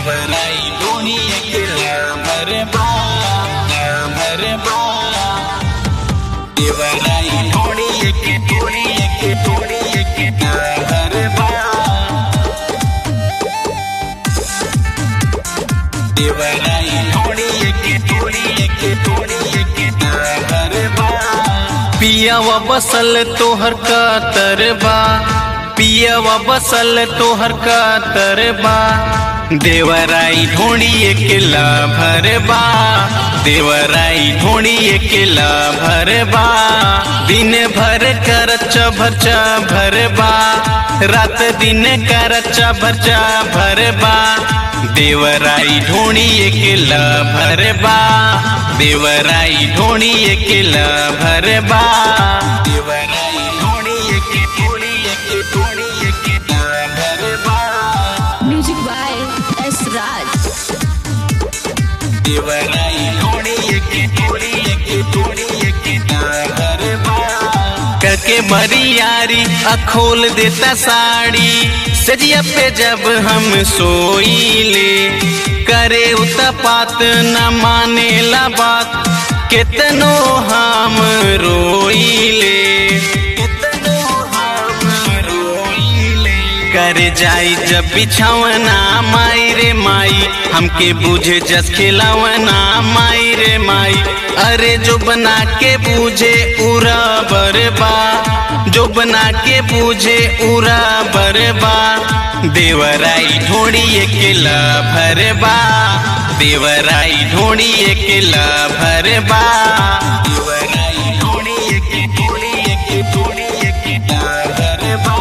देवराई ढोड़ी अकेला भरबा भरबा देवराई ढोड़ी एके ढोड़ी एके ढोड़ी एके भरबा देवराई ढोड़ी एके ढोड़ी एके ढोड़ी एके भरबा पियावा बसल तोहर का तरबा पियावा बसल तोहर का तरबा देवराई ढोड़ी अकेला भरबा देवराई ढोड़ी अकेला भरबा दिन भर कर भरचा भरबा रात दिन कर भरचा भरबा देवराई ढोड़ी अकेला भरबा देवराई ढोड़ी अकेला भरबा देवराई ढोड़ी एके ढोड़ी एके ढोड़ी एके भरबा Music by S. Raj. देवराई ढोड़ी एके ढोड़ी एके ढोड़ी एके भरबा करके बरियारी अखोल देता साड़ी सजिया पे जब हम सोईले करे उतपात न माने ला बात कितनो हम रोईले कितनो हम रोइले कर जाई जब बिछावना माई रे माई हमके बुझे जस खिलावना माई रे माई अरे जो बना के बूझे उरा बरबा जो बना के बूझे उरा बरबा देवराई ढोड़ी अकेला भरबा देवराई ढोड़ी अकेला भरबा देवराई ढोड़ी एके ढोड़ी एके ढोड़ी एके भरबा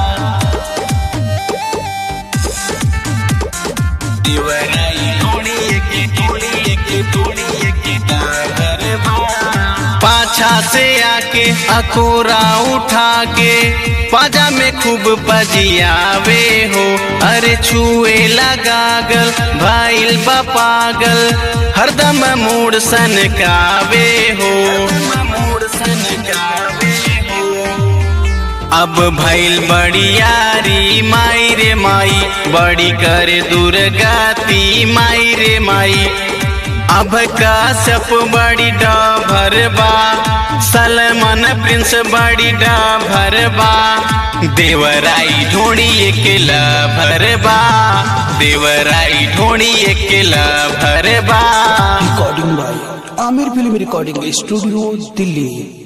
देवराई ढोड़ी एके ढोड़ी एके ढोड़ी एके भरबा पाछा से आके अकोरा उठा के पाजा में खूब बजियावे हो अरे छुए लगागल भाईल बा पागल हरदम मूड सनकावे हो मोड़ सन गावे हो अब भइल बड़ी यारी माई रे माई बड़ी करे दुर्गाती माई रे माई अब काश्यप बड़ी डभरबा सलमान प्रिंस बड़ी डभरबा देवराई ढोड़ी अकेला भरबा देवराई ढोड़ी अकेला भरबा recording by Aamir film recording studio Delhi